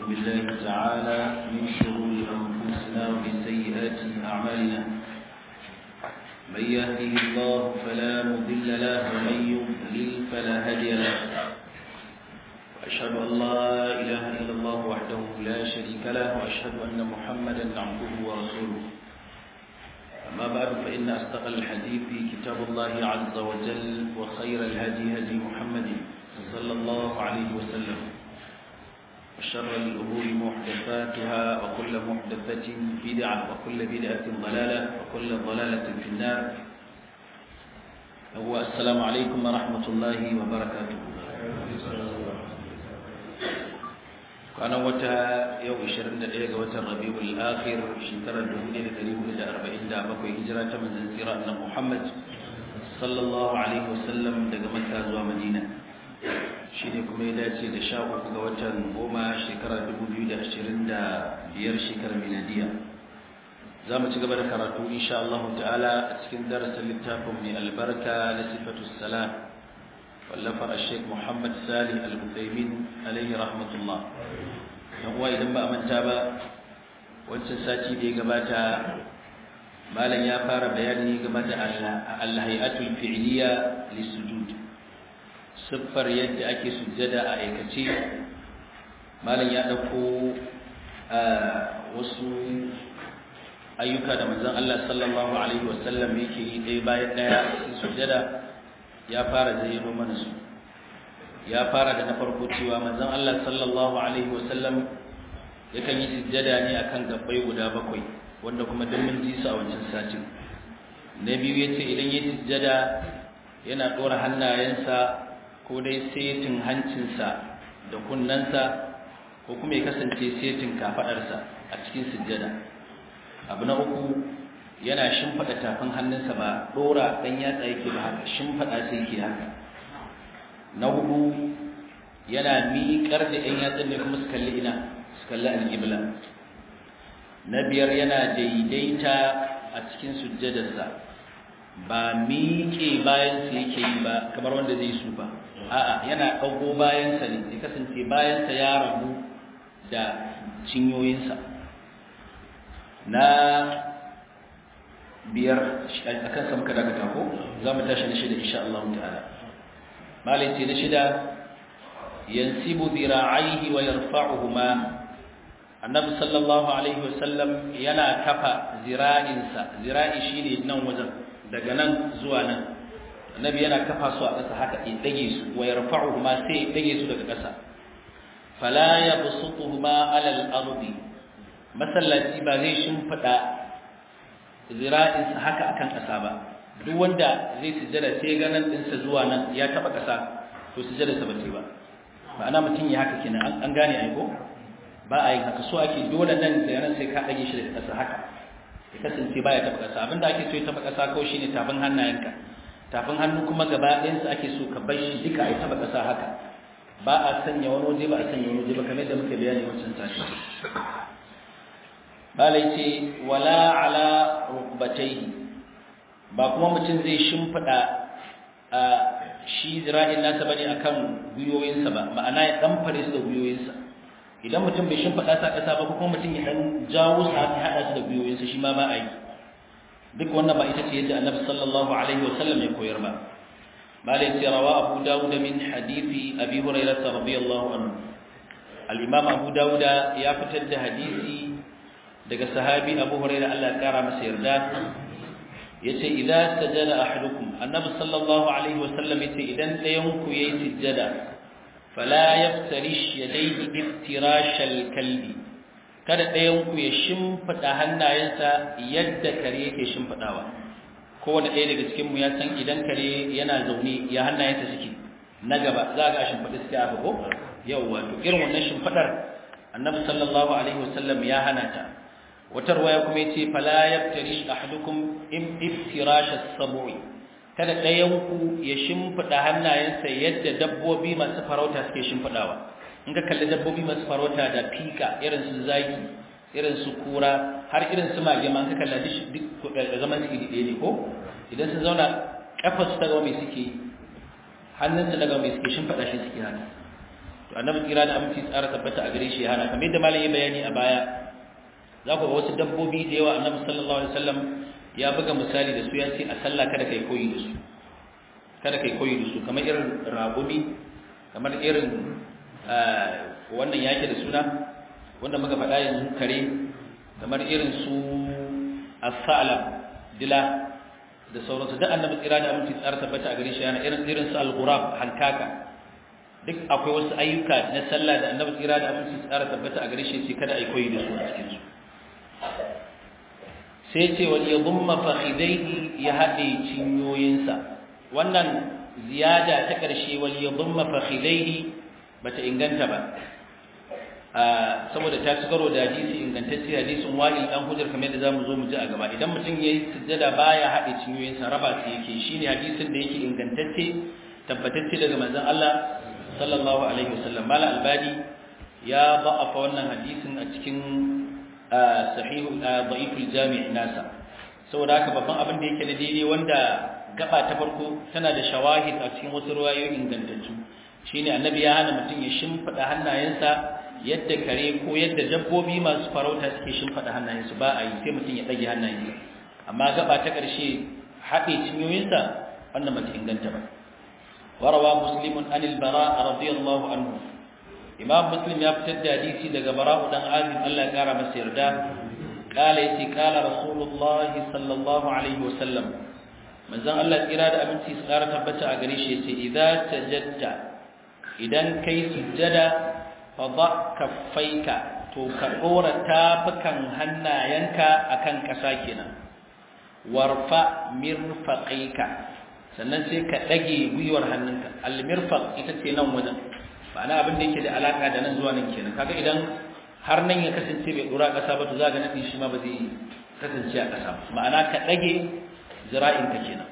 بالله تعالى من شرور أنفسنا ومن سيئات أعمالنا من يهده الله فلا مضل له ومن يضلل فلا هادي له وأشهد أن لا إله إلا الله وحده لا شريك له وأشهد أن محمدا عبده ورسوله أما بعد فإن أصدق الحديث كتاب الله عز وجل وخير الهدي هدي محمد صلى الله عليه وسلم وشر الأمور محدثاتها وكل محدثة بدعة وكل بدعة ضلالة وكل ضلالة في النار هو السلام عليكم ورحمة الله وبركاته كان وتا يوم 21 ga watan Rabiul Akhir shekarar 1447 hijira ta manzon tsira annabi Muhammad sallallahu alaihi wasallam daga Makka zuwa Madina shine kuma ya dace da 13 ga watan goma shekarar 2025 shekarar miladiya za mu ci gaba da karatu insha Allah ta'ala a cikin darasin littafin mai albarka na sifatu salam wallafar Sheikh Muhammad Salih Al-Uthaymin alaihi rahmatullah dan uwa idan ba a manta ba wancan sati da ya gabata malam ya fara bayani game da al-hay'atul fi'liya lisujud siffar yadda ake sujjada a aikace malam ya dauko wasu ayyuka da manzon Allah sallallahu alaihi wasallam yake yi ɗaya bayan ɗaya cikin sujjada ya fara zayyano mana su ya fara da na farko cewa manzon Allah sallallahu alaihi wasallam yakan yi sujjada ne akan gabbai guda bakwai wanda kuma duk mun ji su a wancan satin na biyu yace idan ya sujjada yana dora hannayensa ko dai setin hancinsa da kunnensa ko kuma ya kasance setin kafadarsa a cikin sujjada abu na uku yana shimfada tafin hannunsa ba dora dan yatsa yake ba haka shimfada sai yake haka na hudu yana miƙar da ɗan yatsun ne kuma su kalli ina su kalli alƙibla na biyar yana daidaita a cikin sujjadarsa ba miƙe bayansa yake yi ba kamar wanda zai su ba a'a yana ɗago bayansa ne ya kasance bayansa ya rabu da cinyoyinsa na biyar a kansa muka dakata ko za mu tashi na shida insha Allah ta'ala malai ce na shida yansibu dira'aihi wa yarfa'uhuma annabi sallallahu alaihi wasallam yana kafa zira'insa zira'i shine nan wajen daga nan zuwa nan annabi yana kafa su a ƙasa haka ya dage su wa yarfa'uhuma sai ya dage su daga ƙasa fala yabsutuhuma 'ala al-ardi masallaci ba zai shimfida zira'insa haka akan ƙasa ba duk wanda zai sujjada sai ga nan ɗinsa zuwa nan ya taɓa ƙasa to sujjadarsa ba ce ba ma'ana mutum ya haka kenan an gane ai ko ba a yin haka so ake dole nan da nan sai ka ɗage shi daga ƙasa haka ya kasance ba ya taɓa ƙasa abinda ake so ya taɓa ƙasa kawai shine tafin hannayenka tafin hannu kuma gaba ɗayansa ake so ka bar shi duka ya taɓa ƙasa haka ba a sanya wani waje ba a sanya wani waje ba kamar yadda muka bayani wancan tashi balai ce wala ala rukbatayhi ba kuma mutum zai shimfiɗa a shi zira'in nasa bane akan gwiwoyinsa ba ma'ana ya dan fare su da gwiwoyinsa idan mutum bai shimfiɗa sa ƙasa ba kuma mutum ya dan jawo su haka haɗa su da gwiwoyinsa shi ma ba a yi duk wannan ba ita ce yadda annabi sallallahu alaihi wasallam ya koyar ba malai ce rawa abu dawud min hadisi abi hurairah radiyallahu anhu al-imam abu dawud ya fitar da hadisi daga sahabi abu hurairah Allah ya kara masa yarda yace idza sajada ahadukum annabi sallallahu alaihi wasallam yace idan dayan ku yayi sujjada fala yaftarish yadayhi iftirashal kalbi kada dayan ku ya shimfida hannayensa yadda kare yake shimfidawa kowanne ɗaya daga cikin mu ya san idan kare yana zaune ya hannayensa suke na gaba za ga shimfida suke a ko yawa to irin wannan shimfidar annabi sallallahu alaihi wasallam ya hana ta wata ruwaya kuma yace fala yaftarish ahadukum iftirash as-sab'i kada ɗayan ku ya shimfida hannayensa yadda dabbobi masu farauta suke shimfidawa in ka kalli dabbobi masu farauta da fika irin su zaki irin su kura har irin su mage ma ka kalla duk zaman su iri ɗaya ne ko idan sun zauna kafar su daga mai suke hannun su daga mai suke shimfida shi suke haka to annabi kira da aminci tsara tabbata a gare shi hana kamar yadda malami bayani a baya za ku ga wasu dabbobi da yawa annabi sallallahu alaihi wasallam ya buga misali da su ya ce a sallah kada kai koyi da su kada kai koyi da su kamar irin ragumi kamar irin wannan yake da suna wanda muka faɗa yanzu kare kamar irin su as-sa'la dila da sauransu duk annabi tsira da aminci tsara tabbata a gare shi yana irin irin su al-ghurab hankaka duk akwai wasu ayyuka na sallah da annabi tsira da aminci tsara tabbata a gare shi sai kada ai koyi da su a cikin su sai ce wal yadhumma fakhidaihi ya hade cinyoyinsa wannan ziyada ta ƙarshe wal yadhumma fakhidaihi bata inganta ba saboda ta ci karo da hadisi ingantacce hadisin wa'il dan hujjar kamar yadda zamu zo mu ji a gaba idan mutum yayi sujjada baya hade cinyoyinsa raba su yake shine hadisin da yake ingantacce tabbatacce daga manzon Allah sallallahu alaihi wasallam mala albani ya ba'afa wannan hadisin a cikin sahih da'iful jami' nasa saboda haka babban abin da yake da daidai wanda gaba ta farko tana da shawahid a cikin wasu ruwayoyi ingantattu shine annabi ya hana mutum ya shimfida hannayensa yadda kare ko yadda dabbobi masu farauta suke shimfida hannayensu ba a yi sai mutum ya dage hannayensa amma gaba ta ƙarshe haɗe cinyoyinsa wannan bata inganta ba warawa muslimun anil bara radiyallahu anhu imam muslim ya fitar da hadisi daga bara'u dan azim Allah ya kara masa yarda قال يتي قال رسول الله صلى الله عليه وسلم manzon Allah tsira da abinci su ƙara tabbata a gare shi yace idza tajadda idan kai sujjada fa dha kaffaika to ka dora tafukan hannayenka akan ƙasa kenan warfa mirfaqaika sannan sai ka dage gwiwar hannunka al mirfaq ita ce nan wajen ma'ana abin da yake da alaka da nan zuwa nan kenan kaga idan har nan ya kasance bai dora ƙasa ba to za ga nadi shi ma ba zai kasance a ƙasa ba ma'ana ka dage zira'inka kenan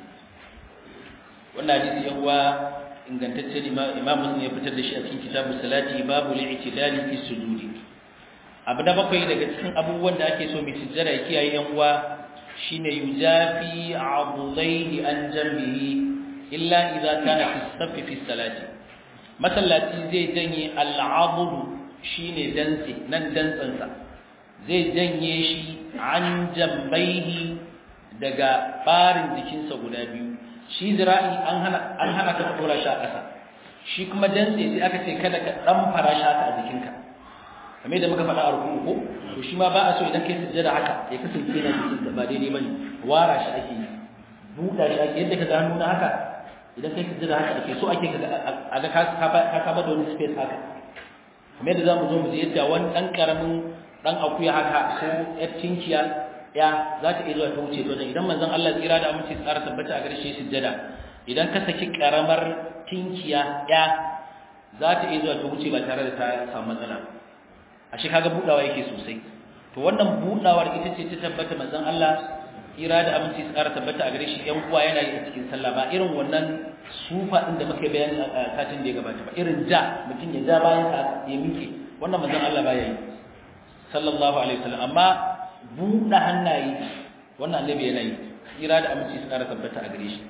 wannan hadisi yan uwa ingantacce imam muslim ya fitar da shi a cikin kitabus salati babu li'tidali fi sujudi abu da bakwai daga cikin abubuwan da ake so mai sujjada ya kiyaye yan uwa shine yujafi abudaihi an jambihi illa idza kana fi safi fi salati masallaci zai janye al'abudu shine dantse nan dantsansa zai janye shi an jambaihi daga barin jikinsa guda biyu shi zira'i an hana an hana ka dora shi a ƙasa shi kuma dantse sai aka ce kada ka dan fara shi haka a jikinka kamar yadda muka faɗa a rukun ko to shi ma ba a so idan kai sujjada haka ya kasance yana jikin ka ba daidai bane wara shi ake yi buɗa shi ake yadda ka ga hannu na haka idan kai sujjada haka ake so ake a ga ka ka ka da wani space haka kamar yadda zamu zo mu ji yadda wani dan karamin dan akuya haka ko yar tinkiya ya za ta iya zuwa ta wuce wajen idan manzon Allah tsira da aminci tsara tabbata a garshe sujjada idan ka saki karamar tinkiya ya za ta iya zuwa ta wuce ba tare da ta samu matsala ashe kaga budawa yake sosai to wannan budawar ita ce ta tabbata manzon Allah tsira da aminci tsara tabbata a gare shi yan uwa yana yi a cikin sallah ba irin wannan sufa din da muka bayani a satin da ya gabata ba irin ja mutum ya ja bayan sa ya miƙe wannan manzon Allah baya yi sallallahu alaihi wasallam amma buɗe hannaye wannan annabi yana yi tsira da aminci su ƙara tabbata a gare shi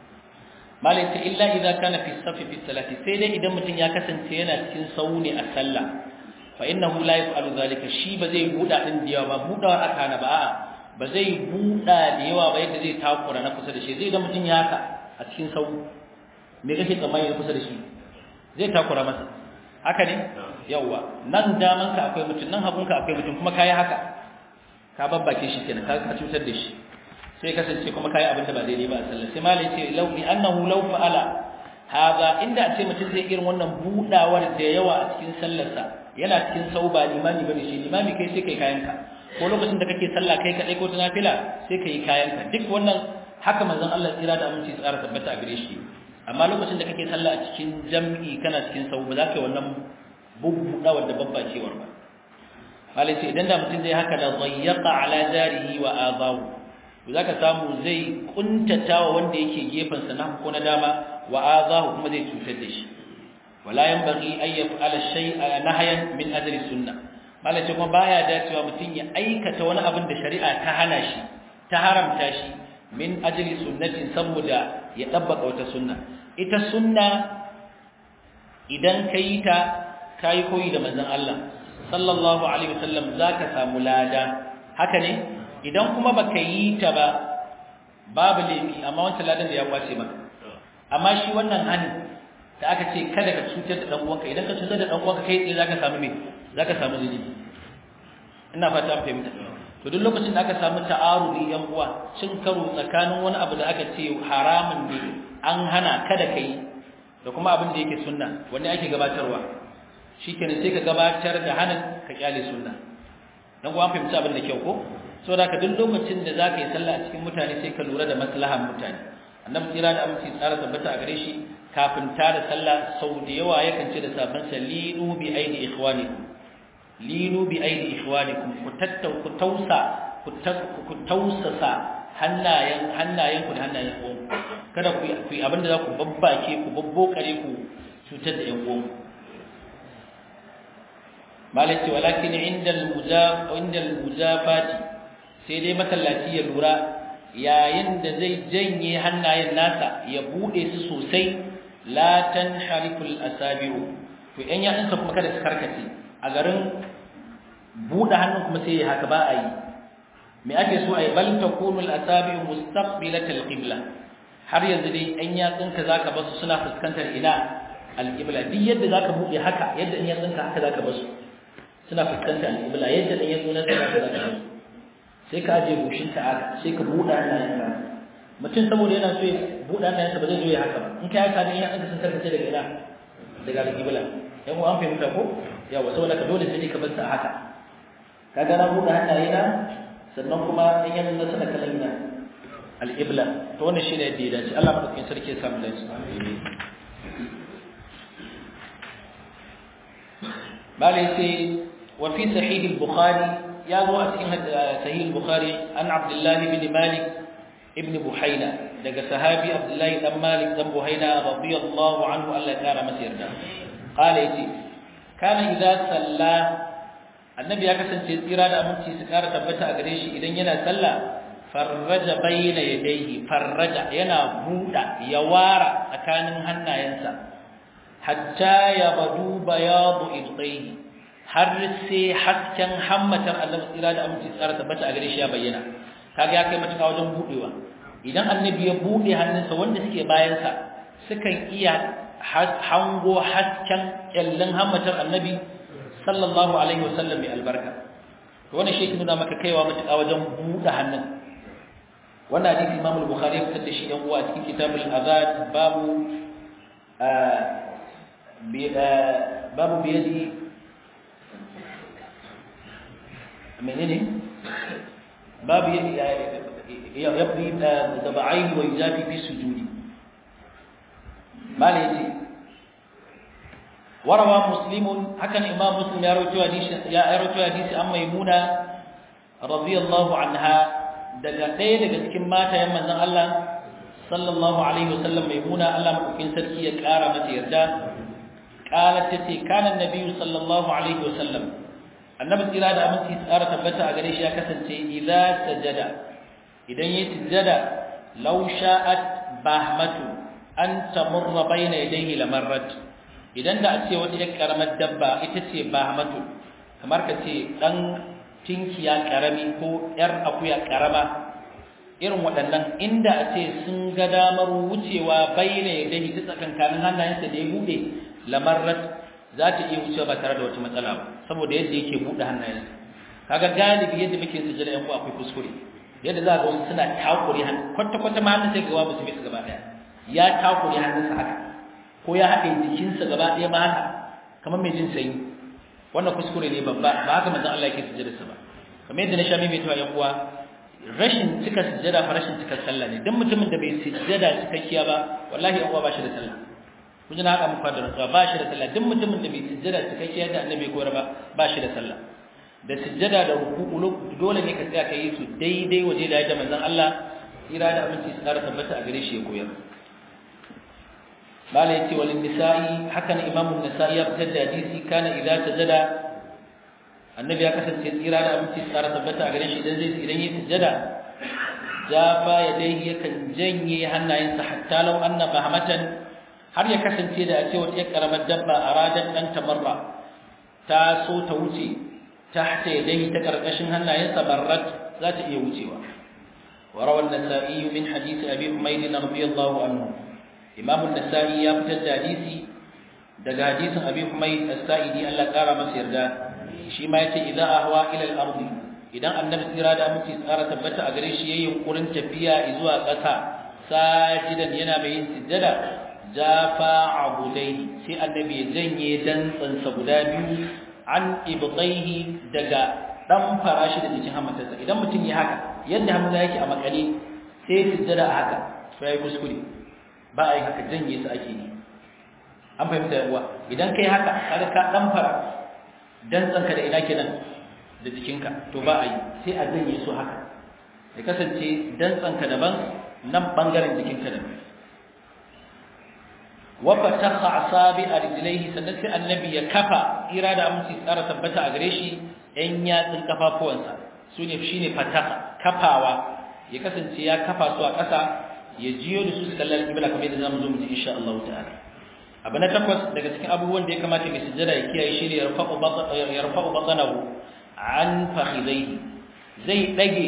malai ta illa idan kana fi safi fi salati sai dai idan mutum ya kasance yana cikin sau ne a sallah fa innahu la yaf'alu zalika shi ba zai buɗa din da yawa ba buɗawar aka na ba a'a ba zai buɗa da yawa ba yadda zai takura na kusa da shi zai idan mutum ya haka a cikin sau me kake tsammani kusa da shi zai takura masa haka ne yawa nan damanka akwai mutum nan hagunka akwai mutum kuma kayi haka ka babbake shi kenan ka ka cutar da shi sai kasance kuma kai abin da ba daidai ba a sallah sai malai ce law bi annahu law fa'ala hada inda a ce mutum zai irin wannan budawar da yawa a cikin sallarsa yana cikin sauba limami bane shi limami kai sai kai kayanka ko lokacin da kake sallah kai kadai ko ta nafila sai kai kayanka duk wannan haka manzon Allah tsira da aminci tsara tabbata a gare shi amma lokacin da kake sallah a cikin jam'i kana cikin sau ba za ka yi wannan bubbudawar da babbacewar ba malai ce idan da mutum zai haka da zayyaka ala jarihi wa abahu to zaka samu zai kuntata wa wanda yake gefen sa na ko na dama wa azahu kuma zai cutar da shi wala yanbaghi an yaf'ala shay'a nahyan min ajli sunnah malai ce kuma baya dacewa mutum ya aikata wani abin da shari'a ta hana shi ta haramta shi min ajli sunnatin saboda ya dabbaka wata sunna ita sunna idan kai ta kai koyi da manzon Allah sallallahu alaihi wasallam zaka samu lada haka ne idan kuma baka yi ta ba babu laifi amma wancan ladan da ya kwace maka amma shi wannan hani da aka ce kada ka cutar da dan uwanka idan ka cutar da dan uwanka kai tsaye zaka samu me zaka samu zunubi ina fata an fahimta to duk lokacin da aka samu ta'arudi yan uwa cin karo tsakanin wani abu da aka ce haramun ne an hana kada kai da kuma abin da yake sunna wanda ake gabatarwa shikenan sai ka gabatar da hanin ka kyale sunna dan uwa an fahimci abin da kyau ko saboda ka duk lokacin da zaka yi sallah a cikin mutane sai ka lura da maslahan mutane annabi tsira da aminci tsara tabbata a gare shi kafin tada sallah sau da yawa yakan ce da sabon salinu bi aidi ikhwanikum linu bi aidi ikhwanikum ku tattau ku tausa ku tausasa hannayen hannayen ku da hannayen ku kada ku ku abinda za ku babbake ku babbokare ku cutar da yan uwan malaki walakin inda al-mujaf inda al-mujafati sai dai masallaci ya lura yayin da zai janye hannayen nasa ya bude su sosai la tanharikul asabi'u to yan yatsunsa kuma kada su karkace a garin bude hannun kuma sai haka ba a yi me ake so a yi bal takunul asabi'u mustaqbilatal qibla har yanzu dai yan yatsunka zaka basu suna fuskantar ina alqibla duk yadda zaka bude haka yadda yan yatsunka haka zaka basu suna fuskantar alqibla yadda yan yatsunka zaka basu sai ka aje goshinka haka sai ka buɗe hannayenka mutum saboda yana so ya buɗe hannayensa ba zai zo ya haka ba in ka haka ne ya ɗaga sun karkace daga ina daga alƙibla yan uwa an fahimta ko yawa saboda ka dole sai ka bar sa haka ka ga na buɗe hannayena sannan kuma in yanzu na sana kallon ina alƙibla to wannan shi ne yadda ya dace Allah madaukakin sarki ya samu lafiya malai sai wa fi sahih al-bukhari ya zo a cikin sahih al-bukhari an abdullahi ibn malik ibn buhaina daga sahabi abdullahi dan malik dan buhaina radiyallahu anhu Allah ya kara masa yarda qala yace kana idza salla annabi ya kasance tsira da aminci su kara tabbata a gare shi idan yana sallah farraja bayna yadayhi farraja yana buda ya wara tsakanin hannayensa hatta yabdu bayadu ibtayhi har sai hasken hammatar Allah tsira da aminci tsara tabbata a gare shi ya bayyana kaga ya kai matuƙa wajen budewa idan annabi ya bude hannunsa wanda suke bayansa sukan iya hango hasken kyallin hammatar annabi sallallahu alaihi wasallam mai albarka to wannan shi nuna maka kaiwa matuƙa wajen bude hannun wannan hadisi Imam al-Bukhari ya fitar da shi yan uwa cikin kitabul azad babu babu biyadi menene babu yabdi daba'ain wa yuzafi fi sujudi mala yace warawa muslimun hakan imam muslim ya rawaito hadisi ya rawaito hadisi an maimuna radiyallahu anha daga ɗaya daga cikin matayen manzon Allah sallallahu alaihi wasallam maimuna Allah madaukin sarki ya ƙara mata yarda qalat tace kana annabi sallallahu alaihi wasallam annabi tsira da aminci tsara tabbata a gare shi ya kasance idza sajada idan yayi sujada law sha'at bahmatu an tamurra bayna yadayhi lamarrat idan da a ce wata yar karamar dabba ita ce bahmatu kamar ka ce dan tinkiya karami ko yar akuya karama irin waɗannan inda a ce sun ga damar wucewa bayna yadayhi ta tsakankanin hannayensa da ya bude lamarrat za ta iya wucewa ba tare da wata matsala ba saboda yadda yake buɗe hannayensa kaga galibi yadda muke sujjada yan akwai kuskure yadda za ga wasu suna takure hannu kwata kwata ma hannun sai ga wasu su gaba daya ya takure hannunsa haka ko ya haɗe jikinsa gaba ɗaya ma haka kamar mai jin sanyi wannan kuskure ne babba ba haka manzon Allah yake sujjada sa ba kamar yadda na sha mai tawa yan uwa rashin cika sujjada fa rashin cika sallah ne dan mutumin da bai sujjada cikakkiya ba wallahi yan uwa ba shi da sallah kun ji na haka muku da rantsuwa ba shi da sallah duk mutumin da bai sujjada cikakkiya da annabi ko ba ba shi da sallah da sujjada da ruku'u dole ne ka tsaya ka yi su daidai waje da yadda manzon Allah tsira da aminci su ƙara tabbata a gare shi ya koyar bala yace wal nisa'i hakan imamu nisa'i ya fitar da hadisi kana idza sajada annabi ya kasance tsira da aminci su ƙara tabbata a gare shi idan zai idan yi sujjada jafa yadayhi yakan janye hannayensa hatta law anna bahmatan har ya kasance da a ce wata karamar dabba a radan dan tamarra ta so ta wuce tahta yadayhi ta karkashin hannayensa barrat za ta iya wucewa وروى النسائي من حديث أبي حميد رضي الله عنه إمام النسائي يفتد حديثي دقى حديث أبي حميد السائدي ألا قال مسير دا شما يتي إذا أهوى إلى الأرض إذا النبي إرادة أمتي سارة تبتا أغريش يقولن تبيا إزوى قتا ساجدا ينامين سجدا جافا عبديه سي النبي زني دنسا سبدا عن إبطيه دقى dan farashi da cikin hamatarsa idan mutum ya haka yadda hamza yake a makale sai sujjada a haka to yayi kuskure ba a yi haka janye su ake yi an fahimta yawa idan kai haka kaga ka dan fara dan tsanka da ina kenan da jikinka to ba a yi sai a janye su haka ya kasance dan tsanka daban nan bangaren jikinka daban wa fatakha asabi arjilaihi sannan sai annabi ya kafa irada aminci tsara tabbata a gare shi ɗan yatsun kafafuwansa su ne shi ne fataka kafawa ya kasance ya kafa su a ƙasa ya jiyo da su su kallar kibla kamar yadda zamu zo mu ji insha Allah ta'ala abu na takwas daga cikin abubuwan da ya kamata mai sujjada ya kiyaye shi ne ya rafa'u batanahu an fakhidaihi zai dage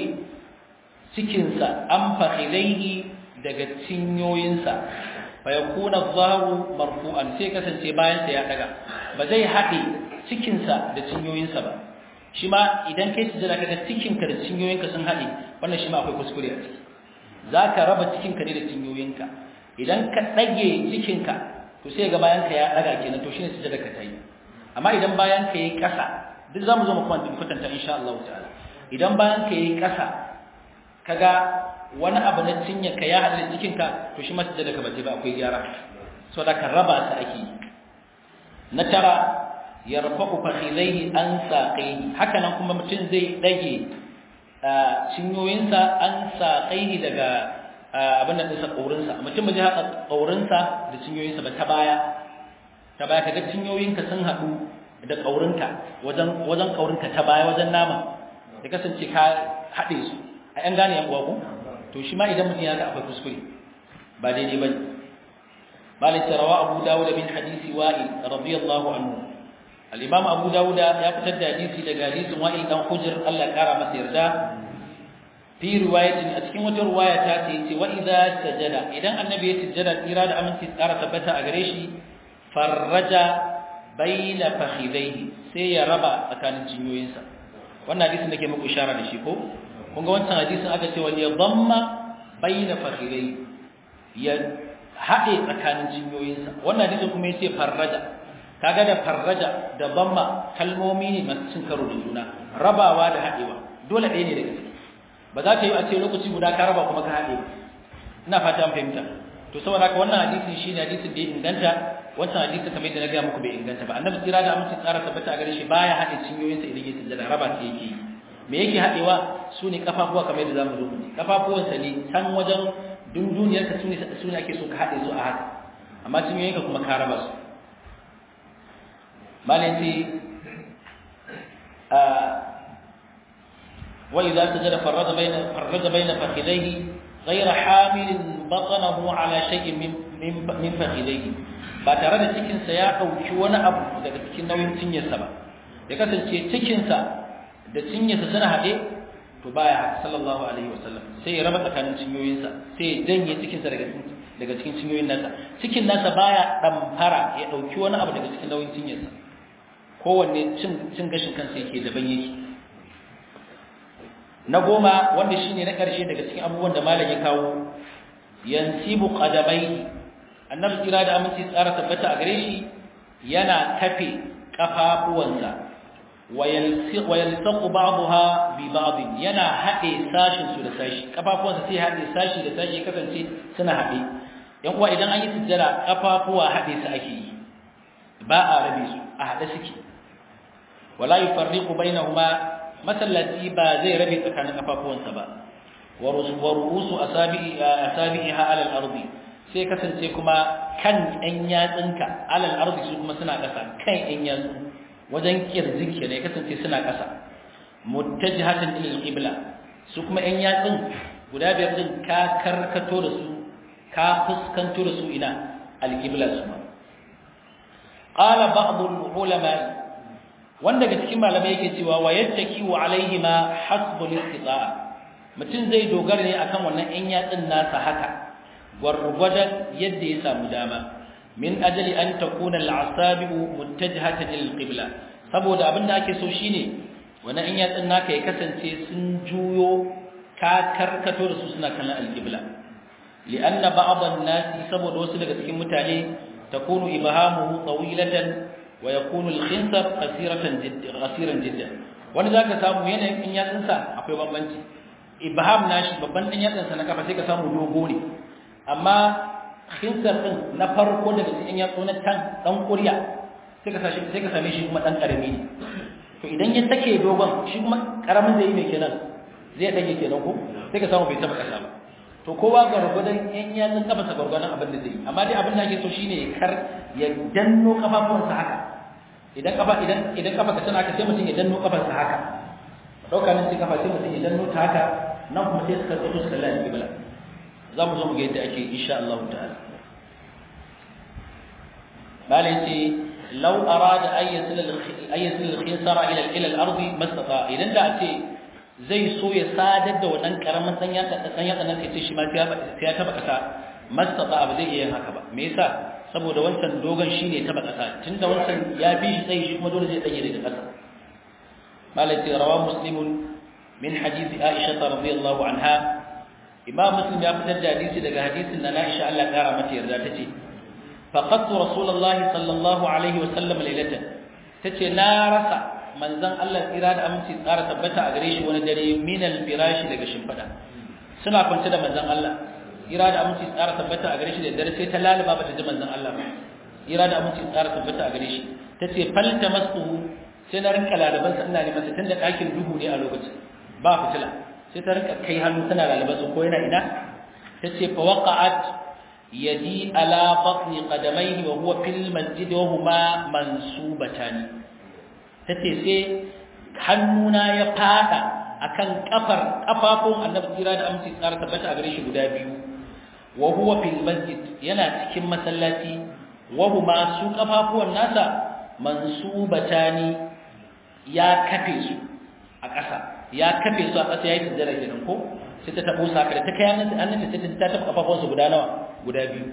cikinsa an fakhidaihi daga cinyoyinsa fa yakuna dhahu marfu'an sai kasance bayan sa ya daga ba zai haɗe cikinsa da cinyoyinsa ba shi ma idan kai sujada kaga cikinka da cinyoyinka sun haɗe wannan shi ma akwai kuskure a ciki za ka raba cikinka ne da cinyoyinka idan ka ɗage cikinka to sai ga bayanka ya ɗaga kenan to shine sujada ka ta yi amma idan bayanka ya yi ƙasa duk za mu zo mu kwatanta insha Allah ta'ala idan bayanka ya yi ƙasa kaga wani abu na cinyarka ya haɗe da cikinka to shi ma sujada ka bace ba akwai gyara so da ka raba su ake na tara yarfa'u fakhidaihi an saqaihi haka nan kuma mutum zai dage cinyoyinsa an saqaihi daga abin da dinsa kaurinsa mutum bai haka kaurinsa da cinyoyinsa ba ta baya ta baya kaga cinyoyinka sun hadu da kaurinka wajen wajen kaurinka ta baya wajen nama da kasance ka hade su a yan gane yan uwa ko to shi ma idan mutum ya ga akwai kuskure ba daidai bane malik rawa abu dawud bin hadisi wa'il radiyallahu anhu al-imam abu dawud ya fitar da hadisi daga hadisin wa'il dan hujr Allah ya kara masa yarda fi riwayatin a cikin wata riwaya ta ce ce wa idza sajada idan annabi ya sujjada tsira da aminci tsara tabbata a gare shi farraja baina fakhidaihi sai ya raba tsakanin cinyoyinsa wannan hadisin da ke muku ishara da shi ko kun ga wancan hadisin aka ce wal yadhamma baina fakhidaihi ya haɗe tsakanin cinyoyinsa wannan hadisin kuma yace farraja kaga da farraja da dhamma kalmomi ne masu cin karo da juna rabawa da haɗewa dole ɗaya ne daga ciki ba za ka yi a ce lokaci guda ka raba kuma ka haɗe ina fata an fahimta to saboda haka wannan hadisin shine hadisin da ya inganta wancan hadisi kamar yadda na gaya muku bai inganta ba annabi tsira da amince tsara tabbata a gare shi baya haɗe cinyoyinsa idan ya sujjada raba ta yake yi me yake haɗewa su ne kafafuwa kamar yadda zamu zo mu kafafuwansa ne can wajen dunduniyar ka sune sune ake so ka haɗe su a haka amma cinyoyinka kuma ka raba su malai وإذا سجد فرج بين فرج بين فخذيه غير حامل بطنه على شيء من من من فخذيه ba tare da cikin sa ya dauki wani abu daga cikin nauyin cinyarsa ba ya kasance cikin sa da cinyarsa suna hade to baya sallallahu alaihi wasallam sai ya raba tsakanin cinyoyin sa sai ya janye cikin sa daga daga cikin cinyoyin nasa cikin nasa baya damfara ya dauki wani abu daga cikin nauyin cinyarsa kowanne cin cin gashin kansa yake daban yake na goma wanda shine na ƙarshe daga cikin abubuwan da malam ya kawo yansibu qadamai annabi kira da aminci tsara tabbata a gare shi yana kafe kafafuwansa wa yalsaqu ba'daha bi ba'd yana hade sashin su da sashi kafafuwansa sai hade sashi da sashi kasance suna hade yan uwa idan an yi sujjada kafafuwa hade su ake yi ba a rabe su a hade suke wala yufarriqu bainahuma masallaci ba zai rabe tsakanin kafafuwansa ba wa ru'usu asabi'iha ala al-ardi sai kasance kuma kan ɗan yatsunka ala al-ardi su kuma suna ƙasa kan ɗan yatsu wajen kirjin ke ne kasance suna ƙasa muttajihatan ila al-qibla su kuma ɗan yatsun guda biyar din ka karkato da su ka fuskanto da su ina al-qibla su ma qala ba'd al-ulama wanda daga cikin malamai yake cewa wa yattaki wa alaihima hasbul istita'a mutum zai dogara ne akan wannan in yatsin nasa haka gwargwadon yadda ya samu dama min ajali an takuna al'asabi'u muttajihatan lil qibla saboda abin da ake so shine wannan in yatsin naka ya kasance sun juyo ka karkato da su suna kallon al-qibla li'anna ba'd an-nas saboda wasu daga cikin mutane takunu ibhamuhu tawilatan wa yakunu al-khinsab qasiratan jiddan qasiran jiddan wani zaka samu yanayin in yatsin sa akwai bambanci ibham nashi babban din yatsin sa na kafa sai ka samu dogo ne amma khinsar din na farko daga cikin yatsu na tan dan kuriya sai ka sashi sai ka same shi kuma dan karami ne to idan ya take dogon shi kuma karamin zai yi mai kenan zai dage kenan ko sai ka samu bai taba kasa ba to kowa gargwadon yan yatsun kafa sa gargwadon abin da zai yi amma dai abin da ake so shine kar ya danno kafafuwansa haka idan kafa idan idan kafa ka tana haka sai mutum ya danno kafarsa haka dauka nan sai kafa sai mutum ya danno ta haka nan kuma sai suka tsato suka lalata kibla za mu zo mu ga yadda ake insha Allah ta'ala malai ce law arada ay yasil ay yasil al-khinsara ila ila al-ard mastata idan da ce zai so ya sadar da wannan karamin dan yatsa dan yatsa nan sai shi ma sai ya taba kasa mastata ba zai iya yin haka ba me yasa saboda wancan dogon shine taba kasa tunda wancan ya bi shi tsayi shi kuma dole zai tsaye daga kasa malai ce rawa muslimun min hadisi aisha radhiyallahu anha imam muslim ya fitar da hadisi daga hadisin na Aisha Allah kara mata yarda tace faqattu rasulullah sallallahu alaihi wa sallam laylatan tace na rasa manzon Allah tsira da aminci tsara tabbata a gare shi wani dare min al-firashi daga shimfada suna kwance da manzon Allah tsira da aminci tsara tabbata a gare shi da dare sai ta lalaba bata ji manzon Allah ba tsira da aminci tsara tabbata a gare shi tace falta masuhu sai na rinka lalaban sa ina neman sa tunda ɗakin duhu ne a lokacin ba fitila sai ta rinka kai hannu tana lalaban sa ko yana ina tace fa waqa'at yadi ala batni qadamayhi wa huwa fil masjid wa huma mansubatani tace sai hannuna ya fada akan kafar kafafun annabi kira da aminci tsara tabbata a gare shi guda biyu wa huwa fil masjid yana cikin masallaci wa huma su kafafuwan nasa mansubatani ya kafe su a ƙasa ya kafe su a ƙasa yayin sujjada kenan ko sai ta tabo saka da ta kai hannun hannun ta ta taba kafafuwan su guda nawa guda biyu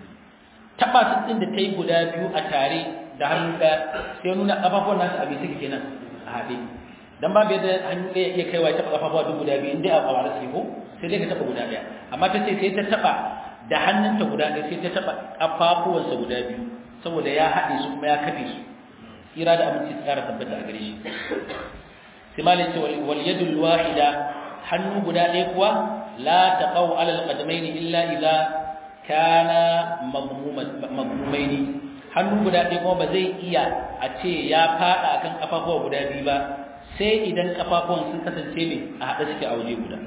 taba su din da tayi guda biyu a tare da hannu ɗaya sai nuna kafafuwan nasu a bai suke kenan a haɗe dan babu yadda hannu ɗaya iya kaiwa ya taba kafafuwa duk guda biyu inda a kawara sai ko sai dai ka taba guda ɗaya amma ta ce sai ta taba da hannunta guda ɗaya sai ta taba kafafuwansa guda biyu saboda ya haɗe su kuma ya kafe su kira da aminci tsara tabbata a gare shi sai malai ce wal yadul wahida hannu guda ɗaya kuwa la taqaw ala alqadamayn illa idza kana madmumaini hannu guda ɗaya kuma ba zai iya a ce ya fada akan kafafuwa guda biyu ba sai idan kafafuwan sun kasance ne a haɗe suke a waje guda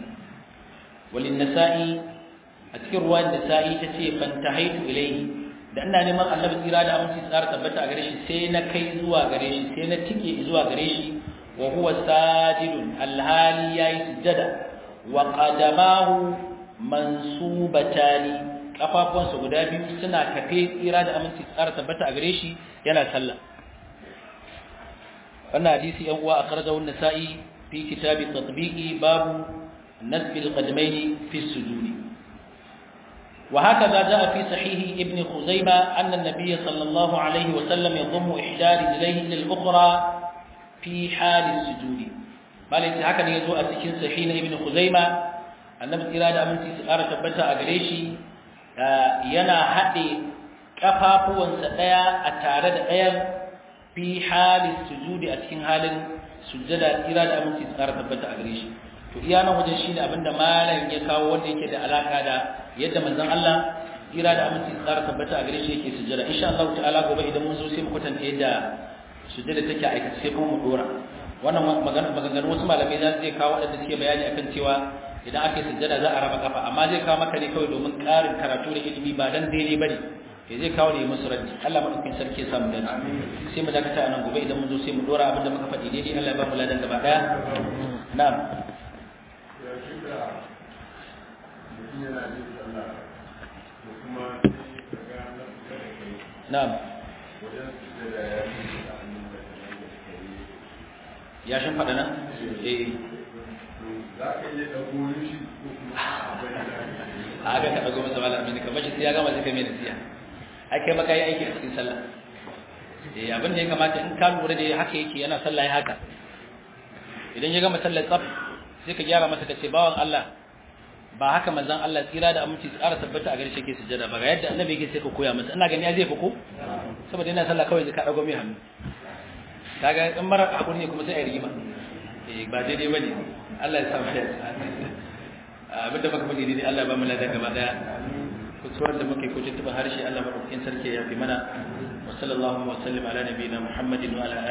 walin nasa'i a cikin ruwan nasa'i ta ce fantahaitu ilayhi da ina neman annabi tsira da aminci tsara tabbata a gare shi sai na kai zuwa gare shi sai na tike zuwa gare shi wa huwa sajidun alhali yayi sujada wa qadamahu mansubatani kafafuwansa guda biyu suna kafe tsira da aminci tsara tabbata a gare shi yana sallah wannan hadisi yan uwa akhrajahu an-nasa'i fi kitab at-tatbiqi babu nasb al-qadamayn fi as-sujud وهكذا جاء في صحيح ابن خزيمة أن النبي صلى الله عليه وسلم يضم إحدى رجليه إلى الأخرى في حال السجود قال إنت هكذا يزوء سكين صحيح ابن خزيمة النبي إرادة أمن سيسارة تبتا أغريشي ينا حدي كفافو وانسطيا أتارد أيام في حال السجود أتكين حال سجد إرادة أمن سيسارة تبتا أغريشي to iya nan wajen shine abinda malam ya kawo wanda yake da alaka da yadda manzon Allah kira da aminci tsara tabbata a gare shi yake sujjada insha Allah ta'ala gobe idan mun zo sai mu kwatanta yadda sujjada take aikace sai kuma mu dora wannan magana maganganun wasu malamai za su zai kawo wadanda suke bayani akan cewa idan aka yi sujjada za a raba kafa amma zai kawo maka ne kawai domin ƙarin karatu da ilimi ba dan daidai bane ke zai kawo ne musu raddi Allah madaukakin sarki ya samu dan sai mu dakata a nan gobe idan mun zo sai mu dora abinda muka faɗi daidai Allah ya ba mu ladan gaba daya na'am na'am ya shin fada nan eh za ka iya ɗago shi ko kuma a ga ka dago masa malami ne kamar shi sai ya gama sai kai mai nasiya ai kai maka yi aiki a cikin sallah eh abin da ya kamata in ka lura da haka yake yana sallah ya haka idan ya gama sallar tsaf sai ka gyara masa ka ce bawan Allah ba haka manzon Allah tsira da aminci tsara tabbata a gare shi yake sujjada ba ga yadda annabi yake sai ka koya masa ina gani ya zai fi ko saboda yana sallah kawai ka dago mai hannu kaga in mara hakuri ne kuma sai ai rigima eh ba daidai bane Allah ya samu ya abinda muka faɗi daidai Allah ba mu ladan gaba daya kusurar da muke ko tuntuba harshe Allah madaukakin sarki ya fi mana wa sallallahu wa sallim ala nabiyina Muhammadin wa ala